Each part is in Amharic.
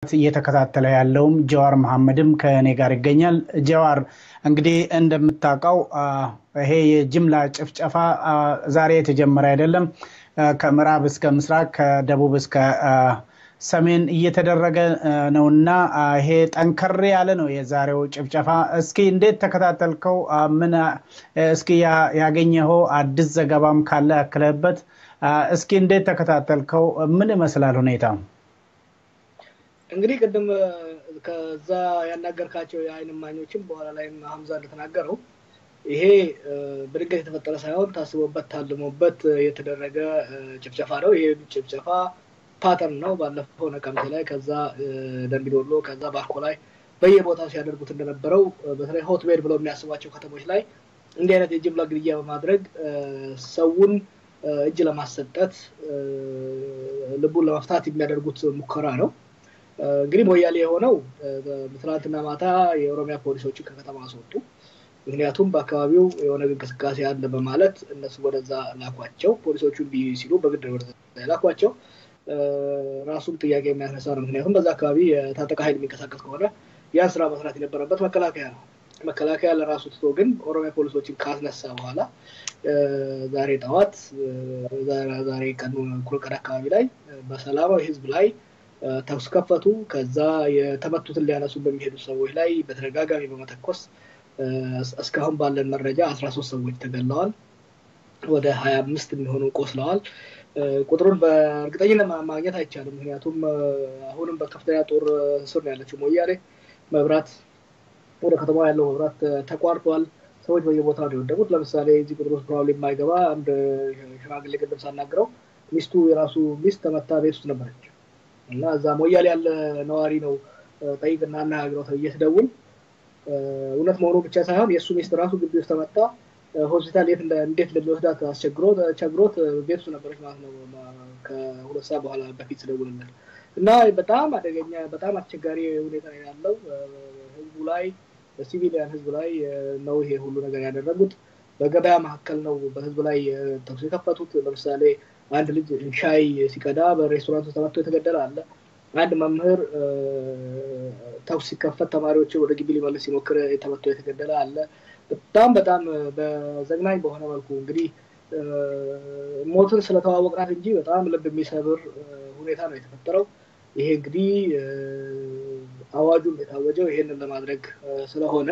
እየተከታተለ ያለውም ጀዋር መሐመድም ከእኔ ጋር ይገኛል። ጀዋር እንግዲህ እንደምታውቀው ይሄ የጅምላ ጭፍጨፋ ዛሬ የተጀመረ አይደለም። ከምዕራብ እስከ ምስራቅ፣ ከደቡብ እስከ ሰሜን እየተደረገ ነውና ይሄ ጠንከር ያለ ነው የዛሬው ጭፍጨፋ። እስኪ እንዴት ተከታተልከው? ምን እስኪ ያገኘኸው አዲስ ዘገባም ካለ ያክለበት እስኪ እንዴት ተከታተልከው? ምን ይመስላል ሁኔታ? እንግዲህ ቅድም ከዛ ያናገርካቸው የአይን እማኞችም በኋላ ላይም ሀምዛ እንደተናገረው ይሄ በድንገት የተፈጠረ ሳይሆን ታስቦበት ታልሞበት የተደረገ ጭፍጨፋ ነው። ይሄ ጭፍጨፋ ፓተርን ነው። ባለፈው ነቀምቴ ላይ፣ ከዛ ደምቢዶሎ፣ ከዛ ባርኮ ላይ በየቦታው ሲያደርጉት እንደነበረው በተለይ ሆትቤድ ብለው የሚያስቧቸው ከተሞች ላይ እንዲህ አይነት የጅምላ ግድያ በማድረግ ሰውን እጅ ለማሰጠት ልቡን ለመፍታት የሚያደርጉት ሙከራ ነው። እንግዲህ ሞያሌ የሆነው ትናንትና ማታ የኦሮሚያ ፖሊሶችን ከከተማ አስወጡ። ምክንያቱም በአካባቢው የሆነ እንቅስቃሴ አለ በማለት እነሱ ወደዛ ላኳቸው። ፖሊሶቹ እምቢ ሲሉ በግድ ወደዛ ላኳቸው። ራሱም ጥያቄ የሚያስነሳ ነው። ምክንያቱም በዛ አካባቢ የታጠቀ ኃይል የሚንቀሳቀስ ከሆነ ያን ስራ መስራት የነበረበት መከላከያ ነው። መከላከያ ለራሱ ትቶ ግን ኦሮሚያ ፖሊሶችን ካስነሳ በኋላ ዛሬ ጠዋት ዛሬ ቀኑ እኩለ ቀን አካባቢ ላይ በሰላማዊ ህዝብ ላይ ተኩስ ከፈቱ። ከዛ የተመቱትን ሊያነሱ በሚሄዱ ሰዎች ላይ በተደጋጋሚ በመተኮስ እስካሁን ባለን መረጃ አስራ ሶስት ሰዎች ተገለዋል። ወደ ሀያ አምስት የሚሆኑ ቆስለዋል። ቁጥሩን በእርግጠኝነት ማግኘት አይቻልም። ምክንያቱም አሁንም በከፍተኛ ጦር ስር ነው ያለችው ሞያሌ። መብራት ወደ ከተማ ያለው መብራት ተቋርጧል። ሰዎች በየቦታ ነው የወደቁት። ለምሳሌ እዚህ ቁጥር ውስጥ ፕሮባብሊ የማይገባ አንድ ሽማግሌ ቅድም ሳናግረው ሚስቱ የራሱ ሚስት ተመታ ቤት ውስጥ ነበረች እና እዛ ሞያሌ ያለ ነዋሪ ነው ጠይቅና አነጋግረው ተብዬ ስደውል እውነት መሆኑ ብቻ ሳይሆን የእሱ ሚስት ራሱ ግቢ ውስጥ ተመታ ሆስፒታል የት እንዴት እንደሚወስዳት አስቸግሮት ቸግሮት ቤት ውስጥ ነበረች ማለት ነው ከሁለት ሰዓት በኋላ በፊት ስደውልለት እና በጣም አደገኛ በጣም አስቸጋሪ ሁኔታ ያለው ህዝቡ ላይ በሲቪሊያን ህዝብ ላይ ነው ይሄ ሁሉ ነገር ያደረጉት። በገበያ መካከል ነው በህዝብ ላይ ተኩስ የከፈቱት። ለምሳሌ አንድ ልጅ ሻይ ሲቀዳ በሬስቶራንት ውስጥ ተመቶ የተገደለ አለ። አንድ መምህር ተኩስ ሲከፈት ተማሪዎችን ወደ ግቢ ሊመልስ ሲሞክር ተመቶ የተገደለ አለ። በጣም በጣም በዘግናኝ በሆነ መልኩ እንግዲህ ሞትን ስለተዋወቅናት እንጂ በጣም ልብ የሚሰብር ሁኔታ ነው የተፈጠረው። ይሄ እንግዲህ አዋጁም የታወጀው ይሄንን ለማድረግ ስለሆነ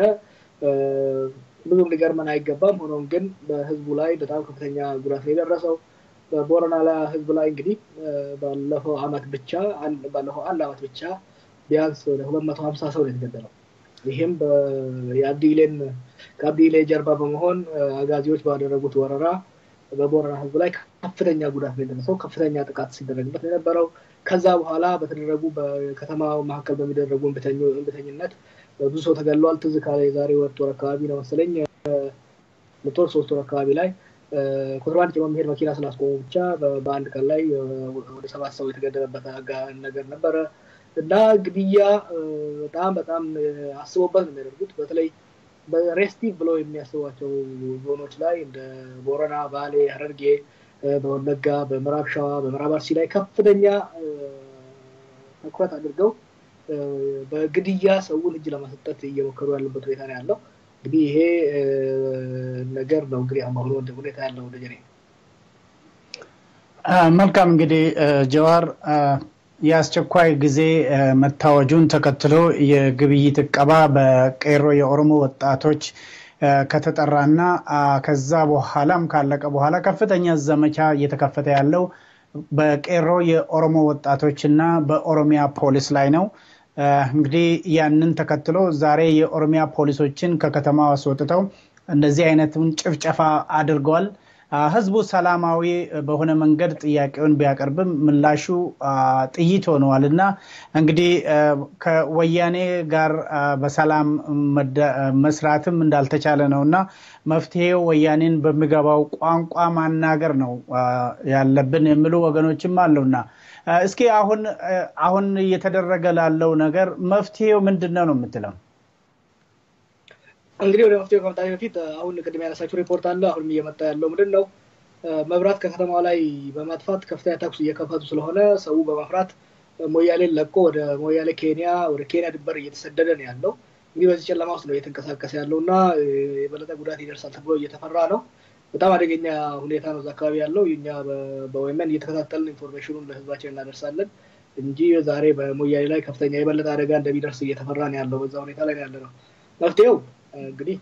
ብዙም ሊገርመን አይገባም። ሆኖም ግን በህዝቡ ላይ በጣም ከፍተኛ ጉዳት ነው የደረሰው። በቦረና ላይ ህዝብ ላይ እንግዲህ ባለፈው አመት ብቻ ባለፈው አንድ አመት ብቻ ቢያንስ ወደ ሁለት መቶ ሀምሳ ሰው ነው የተገደለው። ይህም የአብዲሌን ከአብዲሌ ጀርባ በመሆን አጋዚዎች ባደረጉት ወረራ በቦረና ህዝብ ላይ ከፍተኛ ጉዳት ነው የደረሰው። ከፍተኛ ጥቃት ሲደረግበት ነው የነበረው። ከዛ በኋላ በተደረጉ በከተማ መካከል በሚደረጉ እንብተኝነት ብዙ ሰው ተገድሏል። ትዝ ካለ የዛሬ ሁለት ወር አካባቢ ነው መሰለኝ ሁለት ወር ሶስት ወር አካባቢ ላይ ኮንትሮባንድ ጭኖ የሚሄድ መኪና ስላስቆሙ ብቻ በአንድ ቀን ላይ ወደ ሰባት ሰው የተገደለበት ነገር ነበረ እና ግድያ በጣም በጣም አስቦበት ነው የሚያደርጉት። በተለይ በሬስቲቭ ብለው የሚያስቧቸው ዞኖች ላይ እንደ ቦረና፣ ባሌ፣ ሀረርጌ፣ በወለጋ፣ በምዕራብ ሸዋ፣ በምዕራብ አርሲ ላይ ከፍተኛ ትኩረት አድርገው በግድያ ሰውን እጅ ለማሰጠት እየሞከሩ ያሉበት ሁኔታ ነው ያለው። እንግዲህ ይሄ ነገር ነው እንግዲህ አሁን ሁኔታ ያለው ደጀኔ። መልካም እንግዲህ ጀዋር የአስቸኳይ ጊዜ መታወጁን ተከትሎ የግብይት እቀባ በቄሮ የኦሮሞ ወጣቶች ከተጠራና ከዛ በኋላም ካለቀ በኋላ ከፍተኛ ዘመቻ እየተከፈተ ያለው በቄሮ የኦሮሞ ወጣቶች እና በኦሮሚያ ፖሊስ ላይ ነው። እንግዲህ ያንን ተከትሎ ዛሬ የኦሮሚያ ፖሊሶችን ከከተማ አስወጥተው እንደዚህ አይነቱን ጭፍጨፋ አድርገዋል። ህዝቡ ሰላማዊ በሆነ መንገድ ጥያቄውን ቢያቀርብም ምላሹ ጥይት ሆነዋል እና እንግዲህ ከወያኔ ጋር በሰላም መስራትም እንዳልተቻለ ነው እና መፍትሄው ወያኔን በሚገባው ቋንቋ ማናገር ነው ያለብን የሚሉ ወገኖችም አሉና እስኪ አሁን አሁን እየተደረገ ላለው ነገር መፍትሄው ምንድን ነው ነው የምትለው? እንግዲህ ወደ መፍትሄው ከመጣ በፊት አሁን ቅድም ያነሳችው ሪፖርት አለ። አሁንም እየመጣ ያለው ምንድን ነው? መብራት ከከተማው ላይ በማጥፋት ከፍተኛ ተኩስ እየከፈቱ ስለሆነ ሰው በመፍራት ሞያሌን ለቆ ወደ ሞያሌ ኬንያ ወደ ኬንያ ድንበር እየተሰደደ ነው ያለው። እንግዲህ በዚህ ጨለማ ውስጥ ነው እየተንቀሳቀሰ ያለው እና የበለጠ ጉዳት ይደርሳል ተብሎ እየተፈራ ነው። በጣም አደገኛ ሁኔታ ነው እዛ አካባቢ ያለው። እኛ በወይመን እየተከታተልን ኢንፎርሜሽኑን ለህዝባችን እናደርሳለን እንጂ ዛሬ በሞያሌ ላይ ከፍተኛ የበለጠ አደጋ እንደሚደርስ እየተፈራ ነው ያለው። በዛ ሁኔታ ላይ ያለ ነው። መፍትሄው እንግዲህ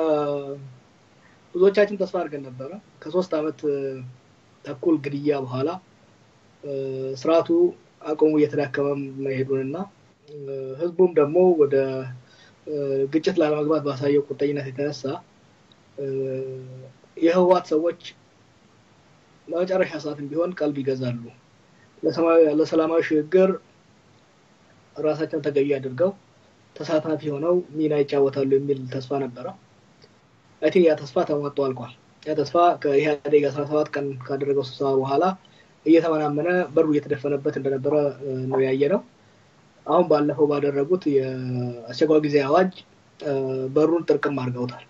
ብዙዎቻችን ተስፋ አድርገን ነበረ ከሶስት ዓመት ተኩል ግድያ በኋላ ስርዓቱ አቅሙ እየተዳከመ መሄዱንና ህዝቡም ደግሞ ወደ ግጭት ላለመግባት ባሳየው ቁርጠኝነት የተነሳ የህወሓት ሰዎች ለመጨረሻ ሰዓትም ቢሆን ቀልብ ይገዛሉ፣ ለሰላማዊ ሽግግር ራሳቸውን ተገቢ አድርገው ተሳታፊ ሆነው ሚና ይጫወታሉ የሚል ተስፋ ነበረ። አይ ቲንክ ያ ተስፋ ተሟጦ አልቋል። ያ ተስፋ ከኢህአዴግ አስራ ሰባት ቀን ካደረገው ስብሰባ በኋላ እየተመናመነ በሩ እየተደፈነበት እንደነበረ ነው ያየ ነው። አሁን ባለፈው ባደረጉት የአስቸኳይ ጊዜ አዋጅ በሩን ጥርቅም አድርገውታል።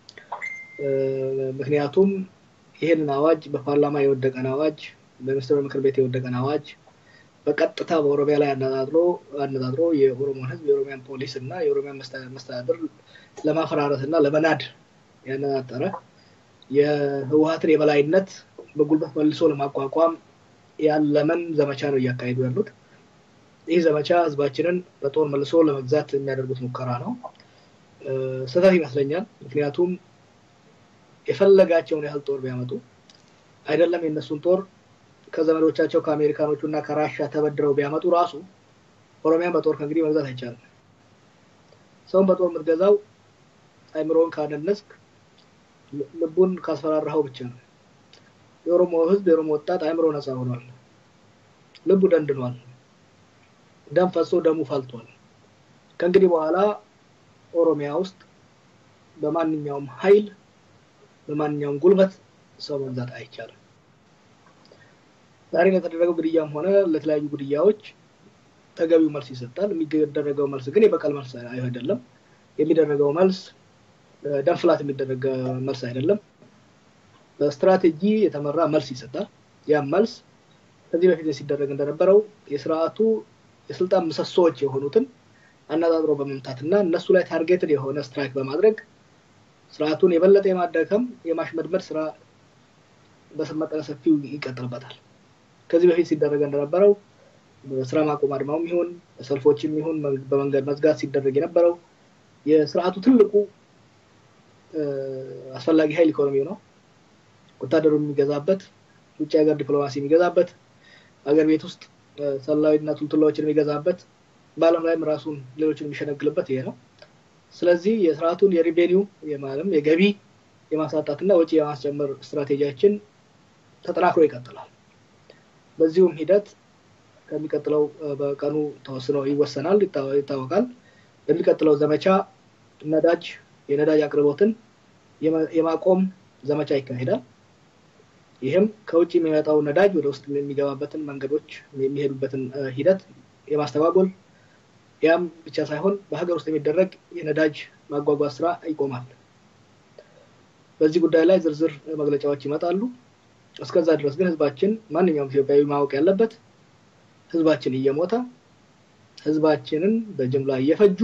ምክንያቱም ይህንን አዋጅ በፓርላማ የወደቀን አዋጅ፣ በሚኒስትር ምክር ቤት የወደቀን አዋጅ በቀጥታ በኦሮሚያ ላይ አነጣጥሮ አነጣጥሮ የኦሮሞን ህዝብ የኦሮሚያን ፖሊስ እና የኦሮሚያን መስተዳድር ለማፈራረስ እና ለመናድ ያነጣጠረ የህወሀትን የበላይነት በጉልበት መልሶ ለማቋቋም ያለመን ዘመቻ ነው እያካሄዱ ያሉት። ይህ ዘመቻ ህዝባችንን በጦር መልሶ ለመግዛት የሚያደርጉት ሙከራ ነው። ስህተት ይመስለኛል። ምክንያቱም የፈለጋቸውን ያህል ጦር ቢያመጡ አይደለም የእነሱን ጦር ከዘመዶቻቸው ከአሜሪካኖቹ እና ከራሻ ተበድረው ቢያመጡ ራሱ ኦሮሚያን በጦር ከእንግዲህ መግዛት አይቻልም። ሰውን በጦር የምትገዛው አይምሮውን ካደነስክ፣ ልቡን ካስፈራራኸው ብቻ ነው። የኦሮሞ ህዝብ የኦሮሞ ወጣት አይምሮ ነፃ ሆኗል። ልቡ ደንድኗል። ደም ፈሶ ደሙ ፈልቷል። ከእንግዲህ በኋላ ኦሮሚያ ውስጥ በማንኛውም ኃይል በማንኛውም ጉልበት ሰው መግዛት አይቻልም። ዛሬ ለተደረገው ግድያም ሆነ ለተለያዩ ግድያዎች ተገቢው መልስ ይሰጣል። የሚደረገው መልስ ግን የበቀል መልስ አይደለም። የሚደረገው መልስ ደም ፍላት የሚደረገ መልስ አይደለም። በስትራቴጂ የተመራ መልስ ይሰጣል። ያም መልስ ከዚህ በፊት ሲደረግ እንደነበረው የስርዓቱ የስልጣን ምሰሶዎች የሆኑትን አነጣጥሮ በመምታት እና እነሱ ላይ ታርጌትድ የሆነ ስትራይክ በማድረግ ስርዓቱን የበለጠ የማዳከም የማሽመድመድ ስራ በመጠነ ሰፊው ይቀጥልበታል። ከዚህ በፊት ሲደረግ እንደነበረው በስራ ማቆም አድማውም ይሁን በሰልፎችም ይሁን በመንገድ መዝጋት ሲደረግ የነበረው የስርዓቱ ትልቁ አስፈላጊ ኃይል ኢኮኖሚው ነው። ወታደሩ የሚገዛበት፣ ውጭ ሀገር ዲፕሎማሲ የሚገዛበት፣ ሀገር ቤት ውስጥ ሰላዊና ቱልቱላዎችን የሚገዛበት፣ በዓለም ላይም ራሱን ሌሎችን የሚሸነግልበት ይሄ ነው። ስለዚህ የስርዓቱን የሪቬኒው የማለም የገቢ የማሳጣትና ወጪ የማስጨመር ስትራቴጂያችን ተጠናክሮ ይቀጥላል። በዚሁም ሂደት ከሚቀጥለው በቀኑ ተወስኖ ይወሰናል፣ ይታወቃል። በሚቀጥለው ዘመቻ ነዳጅ የነዳጅ አቅርቦትን የማቆም ዘመቻ ይካሄዳል። ይህም ከውጭ የሚመጣው ነዳጅ ወደ ውስጥ የሚገባበትን መንገዶች የሚሄዱበትን ሂደት የማስተጓጎል ያም ብቻ ሳይሆን በሀገር ውስጥ የሚደረግ የነዳጅ ማጓጓዝ ስራ ይቆማል። በዚህ ጉዳይ ላይ ዝርዝር መግለጫዎች ይመጣሉ። እስከዛ ድረስ ግን ህዝባችን ማንኛውም ኢትዮጵያዊ ማወቅ ያለበት ህዝባችን እየሞተ ህዝባችንን በጅምላ እየፈጁ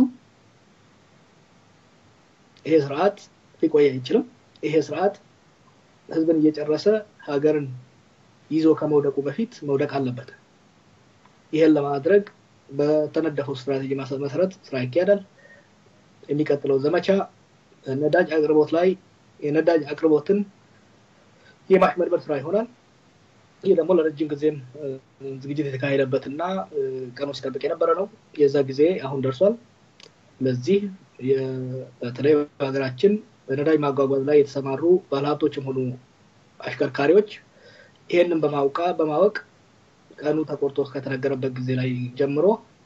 ይሄ ስርዓት ሊቆይ አይችልም። ይሄ ስርዓት ህዝብን እየጨረሰ ሀገርን ይዞ ከመውደቁ በፊት መውደቅ አለበት። ይሄን ለማድረግ በተነደፈው ስትራቴጂ መሰረት ስራ ይካሄዳል። የሚቀጥለው ዘመቻ ነዳጅ አቅርቦት ላይ የነዳጅ አቅርቦትን የማሽመድመድ ስራ ይሆናል። ይህ ደግሞ ለረጅም ጊዜም ዝግጅት የተካሄደበት እና ቀኑ ሲጠብቅ የነበረ ነው። የዛ ጊዜ አሁን ደርሷል። ለዚህ በተለይ በሀገራችን በነዳጅ ማጓጓዝ ላይ የተሰማሩ ባለሀብቶችም ሆኑ አሽከርካሪዎች ይሄንን በማውቃ በማወቅ ቀኑ ተቆርጦ ከተነገረበት ጊዜ ላይ ጀምሮ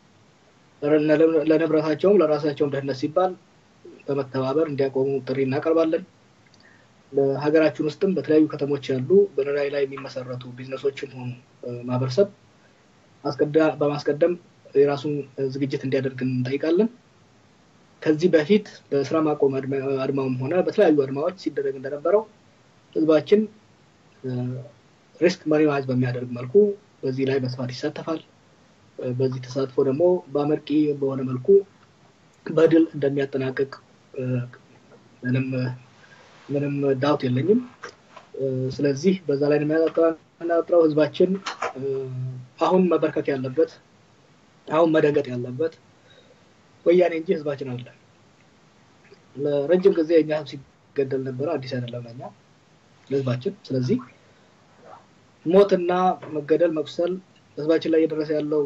ለንብረታቸውም ለራሳቸውም ደህንነት ሲባል በመተባበር እንዲያቆሙ ጥሪ እናቀርባለን። በሀገራችን ውስጥም በተለያዩ ከተሞች ያሉ በነዳጅ ላይ የሚመሰረቱ ቢዝነሶችም ሆኑ ማህበረሰብ በማስቀደም የራሱን ዝግጅት እንዲያደርግ እንጠይቃለን። ከዚህ በፊት በስራ ማቆም አድማውም ሆነ በተለያዩ አድማዎች ሲደረግ እንደነበረው ህዝባችን ሪስክ መሪማጅ በሚያደርግ መልኩ በዚህ ላይ በስፋት ይሳተፋል። በዚህ ተሳትፎ ደግሞ በአመርቂ በሆነ መልኩ በድል እንደሚያጠናቅቅ ምንም ምንም ዳውት የለኝም። ስለዚህ በዛ ላይ የሚያጠራጥረው ህዝባችን አሁን መበርከክ ያለበት አሁን መደንገጥ ያለበት ወያኔ እንጂ ህዝባችን አለ። ለረጅም ጊዜ እኛ ህዝብ ሲገደል ነበረ፣ አዲስ አይደለም ለኛ ለህዝባችን። ስለዚህ ሞትና መገደል፣ መቁሰል ህዝባችን ላይ እየደረሰ ያለው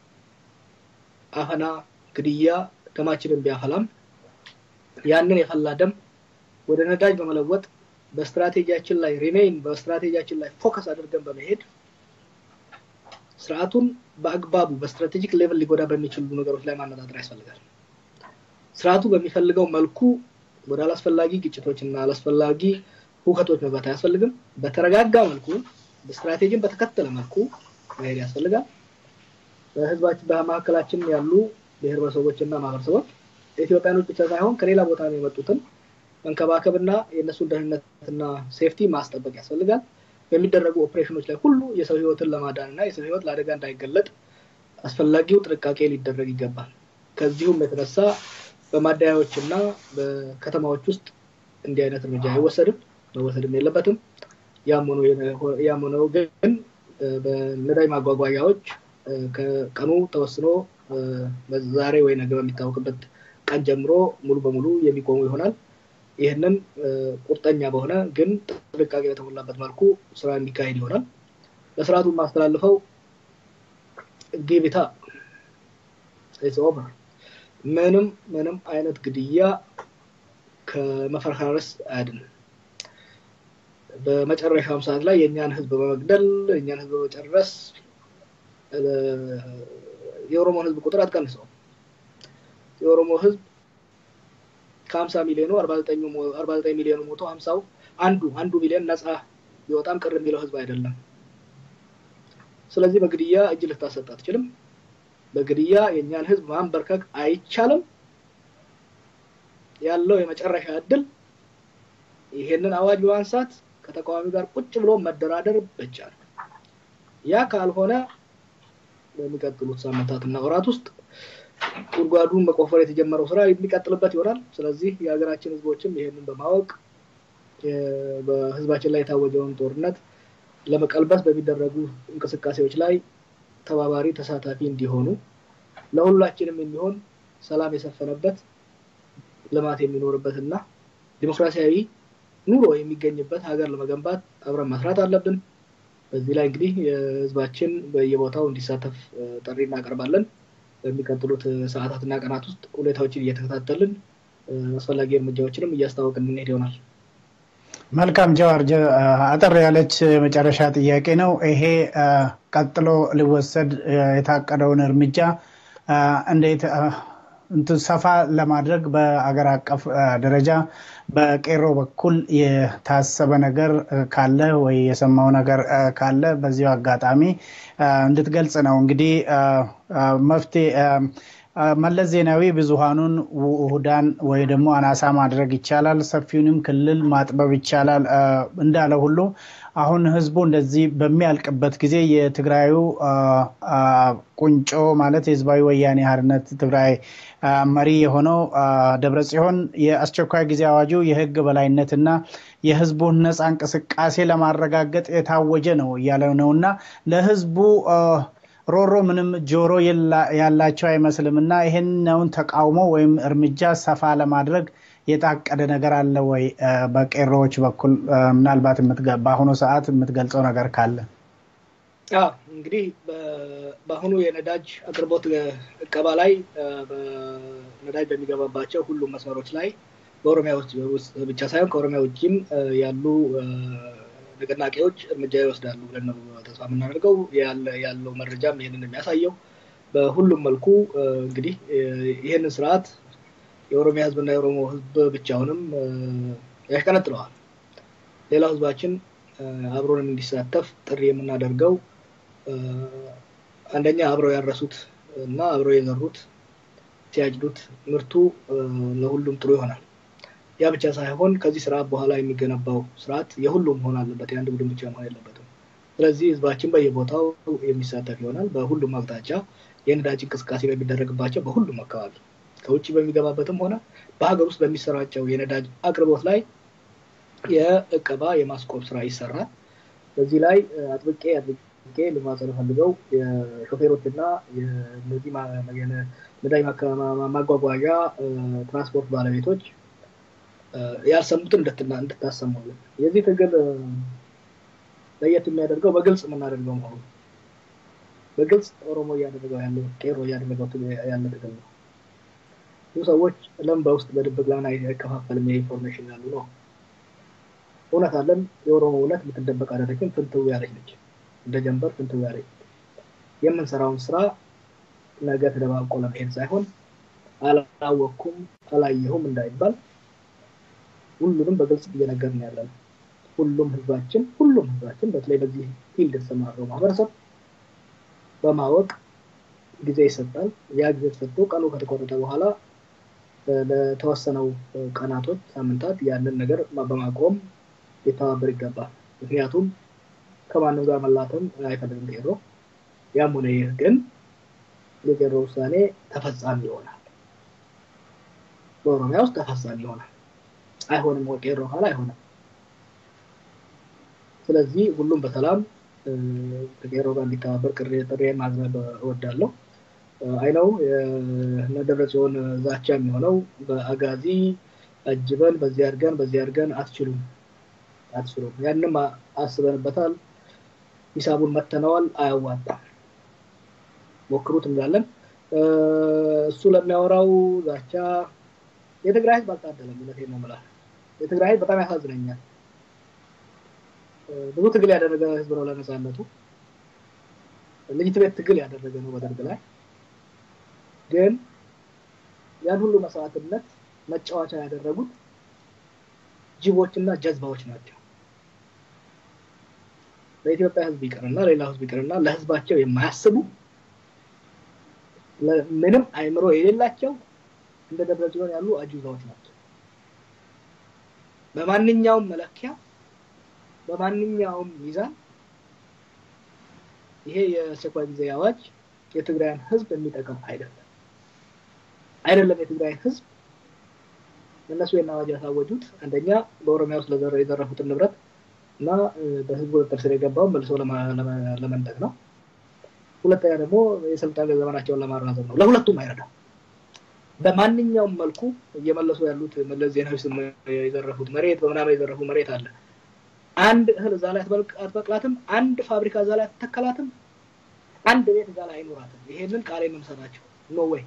አፈና፣ ግድያ ደማችንን ቢያፈላም ያንን የፈላ ደም ወደ ነዳጅ በመለወጥ በስትራቴጂያችን ላይ ሪሜይን በስትራቴጂያችን ላይ ፎከስ አድርገን በመሄድ ስርዓቱን በአግባቡ በስትራቴጂክ ሌቭል ሊጎዳ በሚችሉ ነገሮች ላይ ማነጣጠር ያስፈልጋል። ስርዓቱ በሚፈልገው መልኩ ወደ አላስፈላጊ ግጭቶች እና አላስፈላጊ ሁከቶች መግባት አያስፈልግም። በተረጋጋ መልኩ በስትራቴጂን በተከተለ መልኩ መሄድ ያስፈልጋል። በህዝባችን በመካከላችን ያሉ ብሔር ብሔረሰቦች እና ማህበረሰቦች ኢትዮጵያኖች ብቻ ሳይሆን ከሌላ ቦታ ነው የመጡትን መንከባከብና የእነሱን ደህንነትና ሴፍቲ ማስጠበቅ ያስፈልጋል። በሚደረጉ ኦፕሬሽኖች ላይ ሁሉ የሰው ህይወትን ለማዳን እና የሰው ህይወት ለአደጋ እንዳይገለጥ አስፈላጊው ጥንቃቄ ሊደረግ ይገባል። ከዚሁም የተነሳ በማደያዎች እና በከተማዎች ውስጥ እንዲህ አይነት እርምጃ አይወሰድም፣ መወሰድም የለበትም። ያም ሆነው ግን በነዳጅ ማጓጓዣዎች ከቀኑ ተወስኖ ዛሬ ወይ ነገ በሚታወቅበት ቀን ጀምሮ ሙሉ በሙሉ የሚቆሙ ይሆናል። ይህንን ቁርጠኛ በሆነ ግን ጥንቃቄ በተሞላበት መልኩ ስራ የሚካሄድ ይሆናል። ለስርዓቱ የማስተላልፈው ጊቢታ ኦቨር ምንም ምንም አይነት ግድያ ከመፈረካረስ አያድንም። በመጨረሻውም ሰዓት ላይ የእኛን ህዝብ በመግደል የእኛን ህዝብ በመጨረስ የኦሮሞን ህዝብ ቁጥር አትቀንሰውም። የኦሮሞ ህዝብ ከሀምሳ ሚሊዮኑ አርባ ዘጠኝ ሚሊዮኑ ሞቶ ሀምሳው አንዱ አንዱ ሚሊዮን ነፃ ቢወጣም ቅር የሚለው ህዝብ አይደለም። ስለዚህ በግድያ እጅ ልታሰጥ አትችልም። በግድያ የእኛን ህዝብ ማንበርከክ አይቻልም። ያለው የመጨረሻ እድል ይሄንን አዋጅ በማንሳት ከተቃዋሚ ጋር ቁጭ ብሎ መደራደር ብቻ ነው። ያ ካልሆነ በሚቀጥሉት ሳምንታትና ወራት ውስጥ ጉድጓዱን መቆፈር የተጀመረው ስራ የሚቀጥልበት ይሆናል። ስለዚህ የሀገራችን ህዝቦችም ይሄንን በማወቅ በህዝባችን ላይ የታወጀውን ጦርነት ለመቀልበስ በሚደረጉ እንቅስቃሴዎች ላይ ተባባሪ ተሳታፊ እንዲሆኑ ለሁላችንም የሚሆን ሰላም የሰፈነበት ልማት የሚኖርበት እና ዲሞክራሲያዊ ኑሮ የሚገኝበት ሀገር ለመገንባት አብረን መስራት አለብን። በዚህ ላይ እንግዲህ የህዝባችን በየቦታው እንዲሳተፍ ጥሪ እናቀርባለን። በሚቀጥሉት ሰዓታትና ቀናት ውስጥ ሁኔታዎችን እየተከታተልን አስፈላጊ እርምጃዎችንም እያስታወቅን እንሄድ ይሆናል። መልካም ጀዋር፣ አጠር ያለች የመጨረሻ ጥያቄ ነው። ይሄ ቀጥሎ ሊወሰድ የታቀደውን እርምጃ እንዴት እንትን ሰፋ ለማድረግ በአገር አቀፍ ደረጃ በቄሮ በኩል የታሰበ ነገር ካለ ወይ የሰማው ነገር ካለ በዚሁ አጋጣሚ እንድትገልጽ ነው። እንግዲህ መፍትሄ መለስ ዜናዊ ብዙሃኑን ውሁዳን ወይ ደግሞ አናሳ ማድረግ ይቻላል፣ ሰፊውንም ክልል ማጥበብ ይቻላል እንዳለ ሁሉ አሁን ህዝቡ እንደዚህ በሚያልቅበት ጊዜ የትግራዩ ቁንጮ ማለት የህዝባዊ ወያኔ ሓርነት ትግራይ መሪ የሆነው ደብረ ጽዮን የአስቸኳይ ጊዜ አዋጁ የህግ በላይነትና የህዝቡን ነፃ እንቅስቃሴ ለማረጋገጥ የታወጀ ነው እያለ ነው እና ለህዝቡ ሮሮ ምንም ጆሮ ያላቸው አይመስልም እና ይህንውን ተቃውሞ ወይም እርምጃ ሰፋ ለማድረግ የታቀደ ነገር አለ ወይ? በቄሮዎች በኩል ምናልባት በአሁኑ ሰዓት የምትገልጸው ነገር ካለ? እንግዲህ በአሁኑ የነዳጅ አቅርቦት እቀባ ላይ ነዳጅ በሚገባባቸው ሁሉም መስመሮች ላይ በኦሮሚያ ውስጥ ብቻ ሳይሆን ከኦሮሚያ ውጭም ያሉ ንቅናቄዎች እርምጃ ይወስዳሉ ብለን ነው ተስፋ የምናደርገው። ያለው መረጃም ይህንን የሚያሳየው በሁሉም መልኩ እንግዲህ ይህንን ስርዓት የኦሮሚያ ህዝብና የኦሮሞ ህዝብ ብቻውንም ያሽቀነጥለዋል። ሌላው ህዝባችን አብሮን እንዲሳተፍ ጥሪ የምናደርገው አንደኛ አብረው ያረሱት እና አብረው የዘሩት ሲያጭዱት ምርቱ ለሁሉም ጥሩ ይሆናል። ያ ብቻ ሳይሆን ከዚህ ስርዓት በኋላ የሚገነባው ስርዓት የሁሉም መሆን አለበት። የአንድ ቡድን ብቻ መሆን የለበትም። ስለዚህ ህዝባችን በየቦታው የሚሳተፍ ይሆናል። በሁሉም አቅጣጫ የነዳጅ እንቅስቃሴ በሚደረግባቸው በሁሉም አካባቢ ከውጭ በሚገባበትም ሆነ በሀገር ውስጥ በሚሰራጨው የነዳጅ አቅርቦት ላይ የእቀባ የማስቆም ስራ ይሰራል። በዚህ ላይ አጥብቄ አጥብቄ ልማጸን ፈልገው የሾፌሮችና የነዚህ ነዳጅ ማጓጓዣ ትራንስፖርት ባለቤቶች ያልሰሙትን እንድታሰሙልን የዚህ ትግል ለየት የሚያደርገው በግልጽ የምናደርገው መሆኑ በግልጽ ኦሮሞ እያደረገው ያለው ቄሮ እያደረገው ያለ ትግል ነው። ብዙ ሰዎች ለም በውስጥ በድብቅ ለምን አይከፋፈልም የኢንፎርሜሽን ያሉ ነው። እውነት አለን። የኦሮሞ እውነት የምትደበቅ አይደለችም። ፍንትው ያለች ነች። እንደ ጀንበር ፍንትው ያለች የምንሰራውን ስራ ነገ ተደባቆ ለመሄድ ሳይሆን አላወቅኩም አላየሁም እንዳይባል ሁሉንም በግልጽ እየነገርን ያለ ነው። ሁሉም ህዝባችን ሁሉም ህዝባችን በተለይ በዚህ ፊልድ የተሰማረው ማህበረሰብ በማወቅ ጊዜ ይሰጣል። ያ ጊዜ ተሰጥቶ ቀኑ ከተቆረጠ በኋላ ለተወሰነው ቀናቶች፣ ሳምንታት ያንን ነገር በማቆም ሊተባበር ይገባል። ምክንያቱም ከማንም ጋር መላተም አይፈልግም ቄሮ። ያም ሆነ ይህ ግን የቄሮ ውሳኔ ተፈጻሚ ይሆናል። በኦሮሚያ ውስጥ ተፈጻሚ ይሆናል። አይሆንም ቄሮ ካለ አይሆንም። ስለዚህ ሁሉም በሰላም ከቄሮ ጋር እንዲተባበር ጥሬን ማቅረብ እወዳለሁ። አይነው የነደብረ ጽዮን ዛቻ የሚሆነው በአጋዚ አጅበን በዚህ አድርገን በዚህ አድርገን አትችሉም አትችሉም። ያንም አስበንበታል፣ ሂሳቡን መተነዋል፣ አያዋጣም፣ ሞክሩት እንላለን። እሱ ለሚያወራው ዛቻ የትግራይ ህዝብ አልታደለም። እውነቴን ነው የምልህ። የትግራይ ህዝብ በጣም ያሳዝነኛል። ብዙ ትግል ያደረገ ህዝብ ነው ለነፃነቱ። ልጅት ቤት ትግል ያደረገ ነው በደርግ ላይ ግን ያን ሁሉ መስዋዕትነት መጫወቻ ያደረጉት ጅቦችና ጀዝባዎች ናቸው። ለኢትዮጵያ ህዝብ ይቅርና ሌላ ህዝብ ይቅርና ለህዝባቸው የማያስቡ ምንም አይምሮ የሌላቸው እንደ ደብረ ጽዮን ያሉ አጁዛዎች ናቸው። በማንኛውም መለኪያ በማንኛውም ሚዛን ይሄ የአስቸኳይ ጊዜ አዋጅ የትግራይን ህዝብ የሚጠቅም አይደለም አይደለም። የትግራይ ህዝብ እነሱ ይህን አዋጅ ያሳወጁት አንደኛ በኦሮሚያ ውስጥ የዘረፉትን ንብረት እና በህዝብ ቁጥጥር ስር የገባውን መልሶ ለመንጠቅ ነው። ሁለተኛ ደግሞ የስልጣን ዘመናቸውን ለማራዘም ነው። ለሁለቱም አይረዳም። በማንኛውም መልኩ እየመለሱ ያሉት መለስ ዜናዊ ስም የዘረፉት መሬት በምናምን የዘረፉ መሬት አለ። አንድ እህል እዛ ላይ አትበቅላትም። አንድ ፋብሪካ እዛ ላይ አትተከላትም። አንድ ቤት እዛ ላይ አይኖራትም። ይሄንን ቃል የምንሰጣቸው ኖ ወይ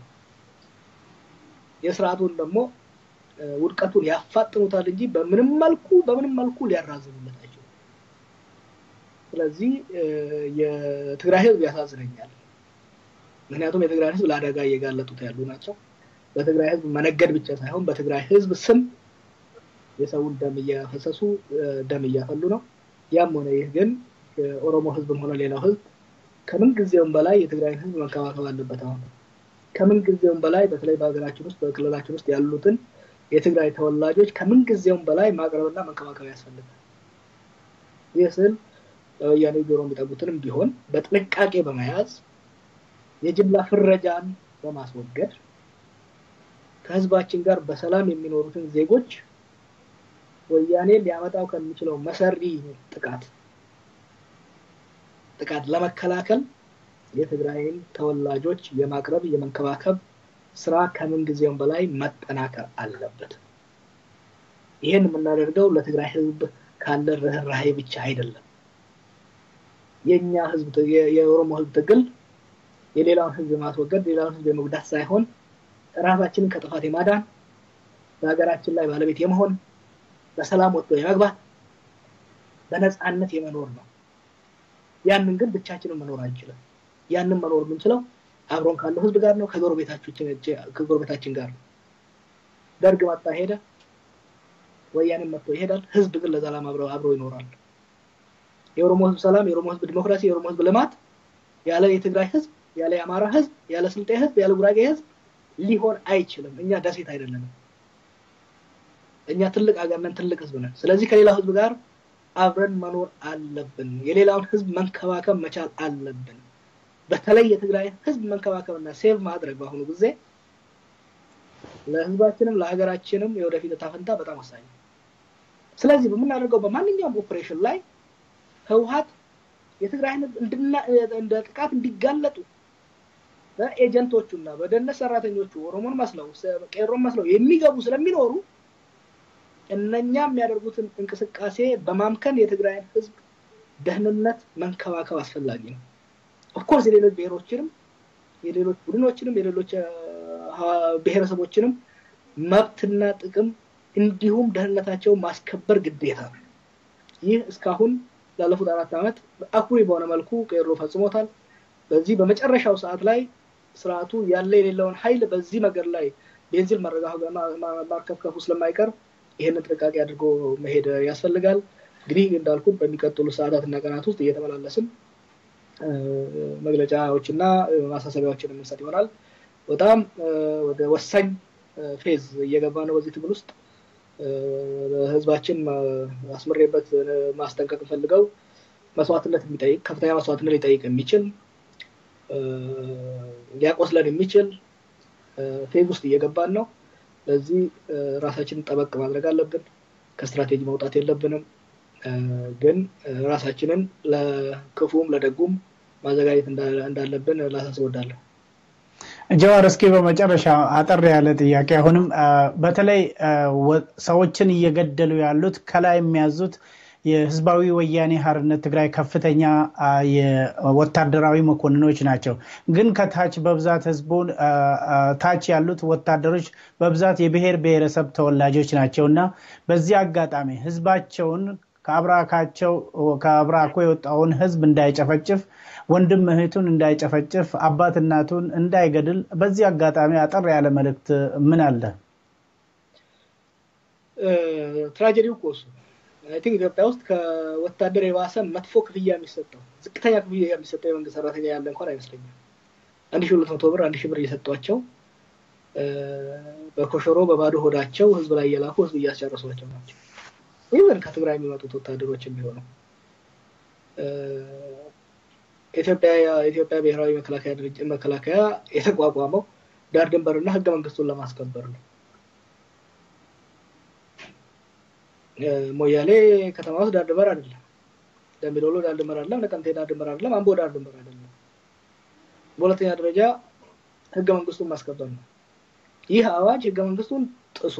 የስርዓቱን ደግሞ ውድቀቱን ያፋጥኑታል እንጂ በምንም መልኩ በምንም መልኩ ሊያራዝሙለት አይችሉም። ስለዚህ የትግራይ ህዝብ ያሳዝነኛል። ምክንያቱም የትግራይ ህዝብ ለአደጋ እየጋለጡት ያሉ ናቸው። በትግራይ ህዝብ መነገድ ብቻ ሳይሆን በትግራይ ህዝብ ስም የሰውን ደም እያፈሰሱ ደም እያፈሉ ነው። ያም ሆነ ይህ ግን የኦሮሞ ህዝብም ሆነ ሌላው ህዝብ ከምን ጊዜውም በላይ የትግራይን ህዝብ መንከባከብ አለበት። አሁን ከምን ጊዜውም በላይ በተለይ በሀገራችን ውስጥ በክልላችን ውስጥ ያሉትን የትግራይ ተወላጆች ከምን ጊዜውም በላይ ማቅረብና መንከባከብ ያስፈልጋል። ይህ ስል ወያኔ ጆሮ የሚጠጉትንም ቢሆን በጥንቃቄ በመያዝ የጅምላ ፍረጃን በማስወገድ ከህዝባችን ጋር በሰላም የሚኖሩትን ዜጎች ወያኔ ሊያመጣው ከሚችለው መሰሪ ጥቃት ጥቃት ለመከላከል የትግራይን ተወላጆች የማቅረብ የመንከባከብ ስራ ከምን ጊዜውም በላይ መጠናከር አለበት። ይህን የምናደርገው ለትግራይ ህዝብ ካለ ርኅራሄ ብቻ አይደለም። የእኛ ህዝብ የኦሮሞ ህዝብ ትግል የሌላውን ህዝብ የማስወገድ ሌላውን ህዝብ የመጉዳት ሳይሆን ራሳችንን ከጥፋት የማዳን በሀገራችን ላይ ባለቤት የመሆን በሰላም ወጥቶ የመግባት በነፃነት የመኖር ነው። ያንን ግን ብቻችንን መኖር አንችልም። ያንን መኖር የምንችለው አብሮን ካለው ህዝብ ጋር ነው፣ ከጎረቤታችን ጋር ነው። ደርግ መጣ ሄደ፣ ወያኔም መጥቶ ይሄዳል። ህዝብ ግን ለዘላም አብሮ ይኖራል። የኦሮሞ ህዝብ ሰላም፣ የኦሮሞ ህዝብ ዲሞክራሲ፣ የኦሮሞ ህዝብ ልማት ያለ የትግራይ ህዝብ፣ ያለ የአማራ ህዝብ፣ ያለ ስልጤ ህዝብ፣ ያለ ጉራጌ ህዝብ ሊሆን አይችልም። እኛ ደሴት አይደለንም። እኛ ትልቅ ሀገር ነን፣ ትልቅ ህዝብ ነን። ስለዚህ ከሌላው ህዝብ ጋር አብረን መኖር አለብን። የሌላውን ህዝብ መንከባከብ መቻል አለብን። በተለይ የትግራይ ህዝብ መንከባከብና ሴቭ ማድረግ በአሁኑ ጊዜ ለህዝባችንም ለሀገራችንም የወደፊት እጣ ፈንታ በጣም ወሳኝ ነው። ስለዚህ በምናደርገው በማንኛውም ኦፕሬሽን ላይ ህወሀት የትግራይን እንደ ጥቃት እንዲጋለጡ በኤጀንቶቹና በደህንነት ሰራተኞቹ ኦሮሞን መስለው ቄሮን መስለው የሚገቡ ስለሚኖሩ እነኛ የሚያደርጉትን እንቅስቃሴ በማምከን የትግራይን ህዝብ ደህንነት መንከባከብ አስፈላጊ ነው። ኦፍኮርስ የሌሎች ብሔሮችንም የሌሎች ቡድኖችንም የሌሎች ብሔረሰቦችንም መብትና ጥቅም እንዲሁም ደህንነታቸውን ማስከበር ግዴታ ነው። ይህ እስካሁን ላለፉት አራት ዓመት አኩሪ በሆነ መልኩ ቄሮ ፈጽሞታል። በዚህ በመጨረሻው ሰዓት ላይ ስርዓቱ ያለ የሌለውን ኃይል በዚህ ነገር ላይ ቤንዚን ማርከፍከፉ ስለማይቀር ይህንን ጥንቃቄ አድርጎ መሄድ ያስፈልጋል። እንግዲህ እንዳልኩት በሚቀጥሉ ሰዓታት እና ቀናት ውስጥ እየተመላለስን መግለጫዎችና ማሳሰቢያዎችን የምንሰጥ ይሆናል። በጣም ወደ ወሳኝ ፌዝ እየገባ ነው። በዚህ ትግል ውስጥ ህዝባችን አስምሬበት ማስጠንቀቅ ፈልገው መስዋዕትነት የሚጠይቅ ከፍተኛ መስዋዕትነት ሊጠይቅ የሚችል ሊያቆስለን የሚችል ፌዝ ውስጥ እየገባን ነው። ለዚህ ራሳችንን ጠበቅ ማድረግ አለብን። ከስትራቴጂ መውጣት የለብንም። ግን ራሳችንን ለክፉም ለደጉም ማዘጋጀት እንዳለብን ላሳስብ እወዳለሁ። ጀዋር፣ እስኪ በመጨረሻ አጠር ያለ ጥያቄ አሁንም በተለይ ሰዎችን እየገደሉ ያሉት ከላይ የሚያዙት የህዝባዊ ወያኔ ሀርነት ትግራይ ከፍተኛ ወታደራዊ መኮንኖች ናቸው። ግን ከታች በብዛት ህዝቡን ታች ያሉት ወታደሮች በብዛት የብሔር ብሔረሰብ ተወላጆች ናቸው እና በዚህ አጋጣሚ ህዝባቸውን ከአብራካቸው ከአብራኮ የወጣውን ህዝብ እንዳይጨፈጭፍ፣ ወንድም እህቱን እንዳይጨፈጭፍ፣ አባት እናቱን እንዳይገድል በዚህ አጋጣሚ አጠር ያለ መልእክት ምን አለ? ትራጀዲው እኮ እሱ አይ ቲንክ ኢትዮጵያ ውስጥ ከወታደር የባሰ መጥፎ ክፍያ የሚሰጠው ዝቅተኛ ክፍያ የሚሰጠው የመንግስት ሰራተኛ ያለ እንኳን አይመስለኝም። አንድ ሺህ ሁለት መቶ ብር አንድ ሺህ ብር እየሰጧቸው በኮሸሮ በባዶ ሆዳቸው ህዝብ ላይ እየላኩ ህዝብ እያስጨረሷቸው ናቸው። ኢቨን ከትግራይ የሚመጡት ወታደሮች የሚሆነው ኢትዮጵያ ብሔራዊ መከላከያ ድርጅት መከላከያ የተቋቋመው ዳር ድንበርና ህገ መንግስቱን ለማስከበር ነው። ሞያሌ ከተማ ውስጥ ዳር ድንበር አይደለም። ደምቢዶሎ ዳር ድንበር አይደለም። ነቀምቴ ዳር ድንበር አይደለም። አምቦ ዳር ድንበር አይደለም። በሁለተኛ ደረጃ ህገ መንግስቱን ማስከበር ነው። ይህ አዋጅ ህገ መንግስቱን ጥሶ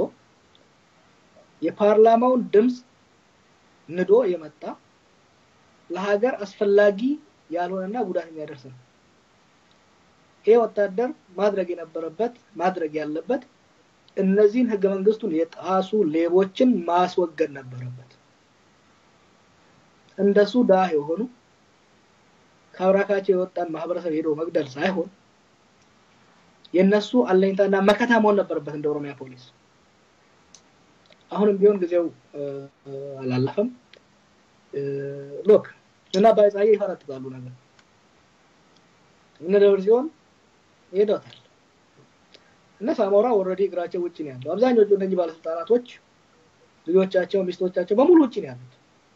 የፓርላማውን ድምፅ ንዶ የመጣ ለሀገር አስፈላጊ ያልሆነና ጉዳት የሚያደርስ ነው። ይህ ወታደር ማድረግ የነበረበት ማድረግ ያለበት እነዚህን ህገ መንግስቱን የጣሱ ሌቦችን ማስወገድ ነበረበት። እንደሱ ዳህ የሆኑ ከአብራካቸው የወጣን ማህበረሰብ ሄዶ መግደል ሳይሆን የእነሱ አለኝታና መከታ መሆን ነበረበት እንደ ኦሮሚያ ፖሊስ። አሁንም ቢሆን ጊዜው አላለፈም። ሎክ እና ባይጻዬ ይፈረጥጣሉ ነገር እነ ደብረ ሲሆን ይሄዳታል እነ ሳሞራ ኦልሬዲ እግራቸው ውጭ ነው ያለው። አብዛኞቹ እነዚህ ባለስልጣናቶች ልጆቻቸው፣ ሚስቶቻቸው በሙሉ ውጭ ነው ያሉት።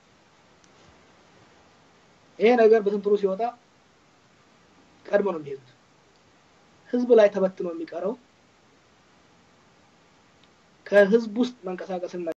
ይሄ ነገር በትንትኑ ሲወጣ ቀድሞ ነው የሚሄዱት። ህዝብ ላይ ተበትኖ የሚቀረው ከህዝብ ውስጥ መንቀሳቀስን